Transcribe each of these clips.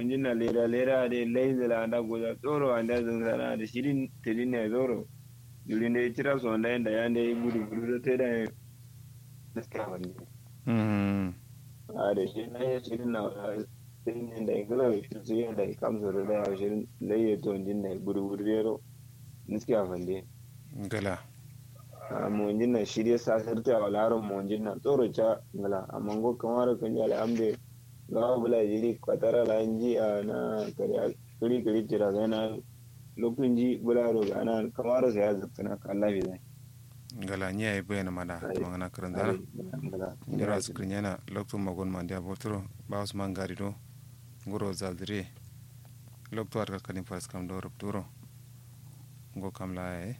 jin na lera lera de leizela anda goza tsoro anda zanzana da shirin tilin ne zoro durin da ya cira su wanda yanda ya ne gudu gudu da ta da ya gaskiya wani mm a da shi na ya shirin na tilin ne da ya gula da shi su yi da ya kamsa da ya shirin da ya to jin na gudu gudu da ya ro gaskiya wande gala a mu jin na shirye sa sarta a laron mu jin na tsoro ca ngala amma go kamar kan ji alhamdu gawa bula jiri kwatara la ji a na kariya kiri kiri jira ga na lokacin ji bula ro ga na kamar sa ya zubta na kalla bi zai gala nya ay bayana mada to ngana karan dara jira skrin yana lokto magon man dia botro ba usman gari do ngoro zaldire lokto ar kanin fas kam do rupturo ngo kam la e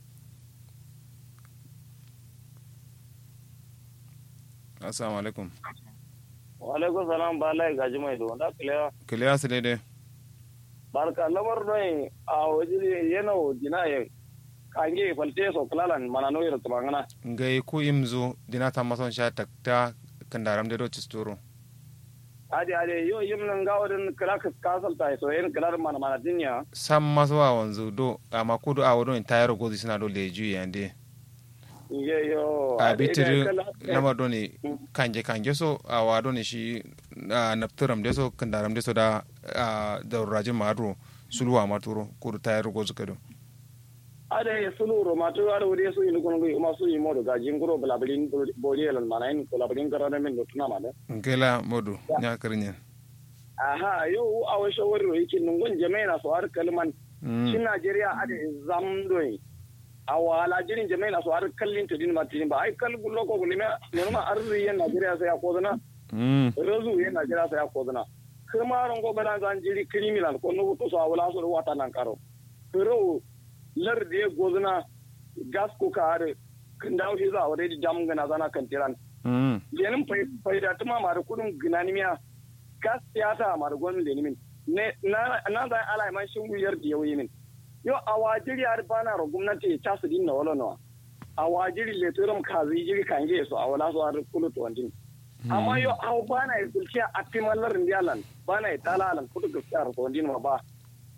assalamu alaikum Waalaikum salam balai gaji mai do da kile kile asile de barka lamar noi a waje yana dina ye kange falte so klalan mana no yero tumangana ngai ku imzo dina ta mason sha takta kandaram de do chisturo ade ade yo yim nan ga wadin kala ka kasal ta so yin kalar mana mana dinya sam maso wa wanzu do ama kudu a wodon tayaro gozi sina do leju yande ye yo a bitiri nama do ni kanje kanje so a wa do ni shi a napturam de so kandaram de so da a da raje madro sulwa maturo kudu tayaro gozi kado ade sulu ro ma to ade wuri so yin kono ma so yin modo ga jinguro blabelin bodi elan mana in blabelin karana min do tuna mana ngela modu nya karinyen aha yo a wa shawari ro yake nungun jama'a so har kalman shi Najeriya ade zamdoi a wala jirin jama'i na so har kallin to din martini ba ai kal gullo ko gulime ne ma arri yan Najeriya sai ya kozana mm rozu yan Najeriya sai ya kozana kuma ron go bana zan jiri criminal ko no to so wala so wata nan karo ro lar de gozana gas ko ka har kin dawo shi za a wadai jam gana zana kan tiran mm lenin faida tuma ma da kudin ginanimiya gas siyasa ma da gwamnati lenin ne na na da ala man shin wuyar da yawi min yo a wajiri har bana ro gwamnati ta su dinna wala no a wajiri le turam kazi jiri kange so a wala so har kulu to wandin amma yo a bana ya kulciya a timallar ndialan bana ya talalan kudu gaskiya to wandin ma ba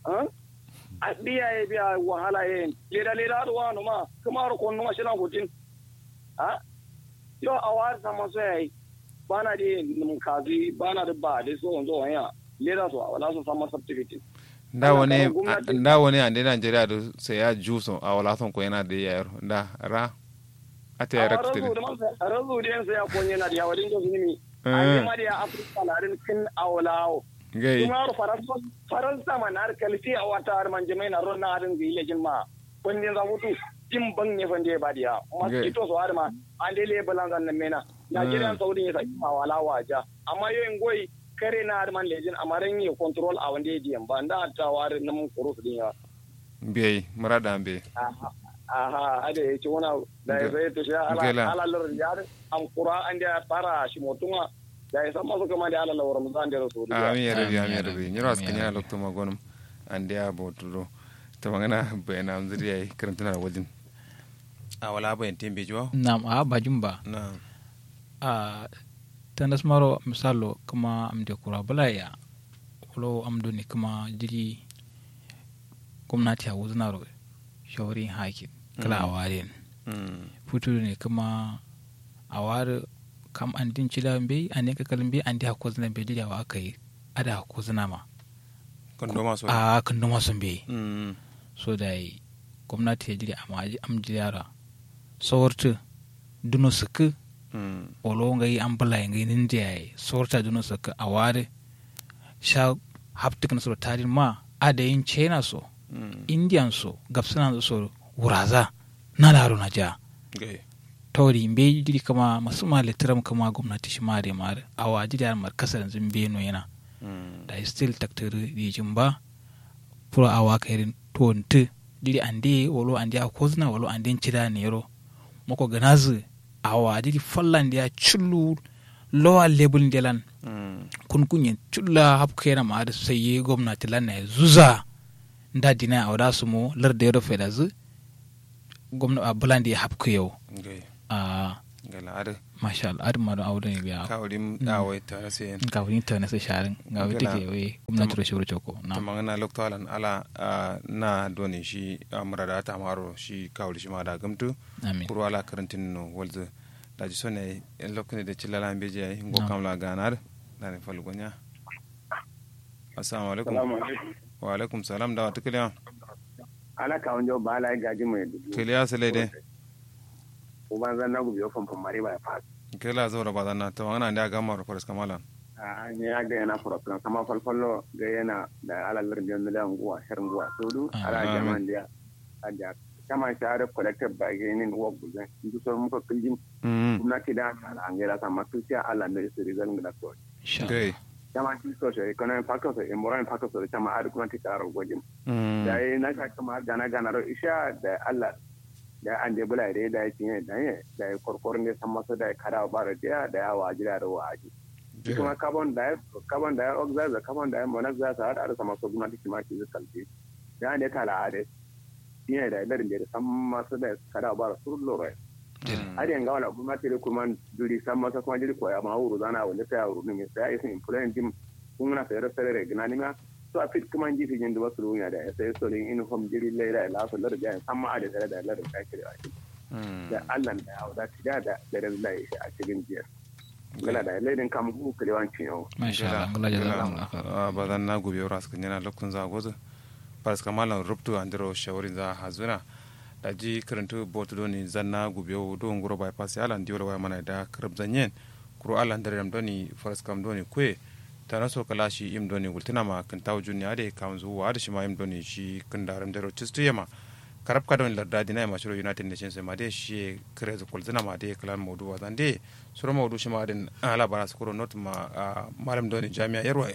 a biya ya biya wahala ya leda leda da wani ma kuma ro konno ma shiran hutin ha yo a war sama so yayi bana de num kazi bana da ba de so zo wanya leda so wala so sama certificate nda woni nda woni ande Nigeria do se ya juso a wala son ko yana da yaro nda ra ate ya rakte razu de sai ya konye na da wadin do zini an ma da Afrika larin kin awlawo gai Tumaru faransa faransa man har kalfi a wata har man jama'i na ron na harin zai lejin ma kundin za mutu jin ban ne fande ba diya mosquito so har ma an dele balan zan mena Nigerian Saudi ya saki ma wala waja amma yoyin goyi kare na har man lejin amaran yi control a wanda ya diyan ba da ta war na mun kuro su din ya bai marada be aha aha ade ya ci wana da ya sai to sha ala ala lor yar am qura an da fara shi motuma da ya san masu kama da alala wa ramadan da rasu amin ya rabi amin ya rabi nyiro askan ya lokto magonum ande ya botudo to magana bayana amzuri yayi karantuna da wajin a wala bayan tembe jo nam a bajum ba na a tanas maro misalo kuma amde kura balaya wolo amdo ni kuma jiri gwamnati a wuznaro shawarin hakin kala a waren futu ne kuma a ware kam an din cila be an ne kakalin be an di hakko zina be dida wa aka yi ada hakko zina ma kondo maso a kan noma sun be mm so da yi gwamnati ya jiri amma am jiyara sawarta duno suku mm olo ngai an bala ngai nin da yi sawarta duno suku a ware sha haptik na so tarin ma ada yin china so mm indian so gapsana so wuraza na laro na ja gai tori mbe jiri kama masu ma litiram kama gwamnati shi mare mare a waji da mar kasar yanzu mbe no yana mm da still taktiri dijin ba pura awa kairin tonti jiri ande wolo ande a kozna wolo ande cida nero moko ganazu awa jiri fallan dia chullu lowa level delan mm kun kunye chulla hap kera ma da sai gwamnati lan na zuza nda dina awda sumo lar da yaro fedazu gwamnati a bulandi hap yau gai a gala ada masha Allah adin ma don aure ne biya kawlim dawai ta rase ga wani ta nasa sharin ga wani Gala. take we gwamnati da shuru choko ta na magana loktalan ala ah, na doni shi amurada ta maro shi kawli shi ma da gamtu amin kuru ala karantin no walzu da ji sone en lokne de chilala beje ay ngo No. kamla ganar da ne falu gonya assalamu alaikum salamu alaikum wa alaikum salam da wata kiliya ala ka onjo bala gaji mai dubu kiliya sele de uban zan na gubi ofan famari ba fa kila zo da badana ta magana da ga maro faras kamala a ne ya ga yana fura kama falfallo ga yana da alalar da yanzu da nguwa shirin nguwa sodu Ah, ala amin. jaman da a da kama share collective bargaining work guzan duk sauran muka kullum mm gwamnati da ala an gaira sama tusiya ala da su rizal da so insha Allah gai kama shi so shi economic factors e moral factors da kama har gwamnati ta rawar gwajin mm da yi na sha kama gana gana ro isha da Allah da an je bula da da ya cinye da ya da ya korkorin da san masa da ya kada ba da da ya wajira da waji kuma carbon dioxide carbon dioxide da carbon monoxide sa har sama so gwamnati kima ki kalfi ya ne kala ade shine da idarin da san masa da kada ba su loro har yanga wala gwamnati da kuma duri san masa kuma jiri koya ma wuru zana wanda sai wuru ne sai ya isin influence dim kun na sayar sayar da gina ma so a fit kuma ji fijin da wasu ruwa da sai so ne in hom jiri leira ila so lar da san ma da da lar da kire a da Allah da ya da tida da da da shi a cikin jiyar gala da leidin kam ku kilewancin yau masha Allah ngala jazakallahu khair badan na gobe ras kan yana lokun za gozo faras kamala ruptu andro shawarin za hazuna da ji karantu botu doni zanna gobe do ngoro bypass ala ndiwala wa mana da karab zanyen kuro ala ndare ram doni faras kam doni kwe tana so kala shi im doni gultina ma kan taw junni ade kam zuwa da shi ma im doni shi kan daram dero cistu yama karab ka don larda dina ma shiro united nations ma de shi kare zu kulzina ma de kalan modu wa zande suro modu shi ma den ala bara su kuro not ma ah, malam doni jami'a yarwa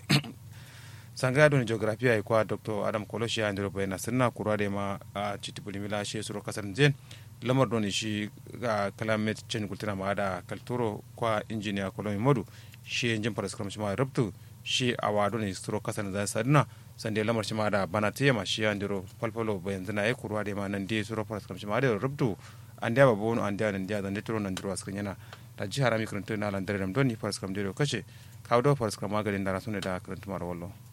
sangaya doni geography ay kwa dr adam koloshi ya ndiro bayna sirna kura de ma a chitibuli mila shi suro kasar jen lamar doni shi ga climate change kultina ma da kalturo kwa engineer kolomi modu shi jin faras kam shi ma rubtu shi awa doni suro kasar zan sadina sande lamar shi ma da bana tema shi ya ndiro falfalo bayan zina ay kura de ma nan de suro faras kam shi ma da rubtu an da babu an da nan da zan tiro nan diro askan yana da jihar mi karanta na lan dare doni faras kam diro kace kawo do faras kam maganin da rasune da karanta mara wallo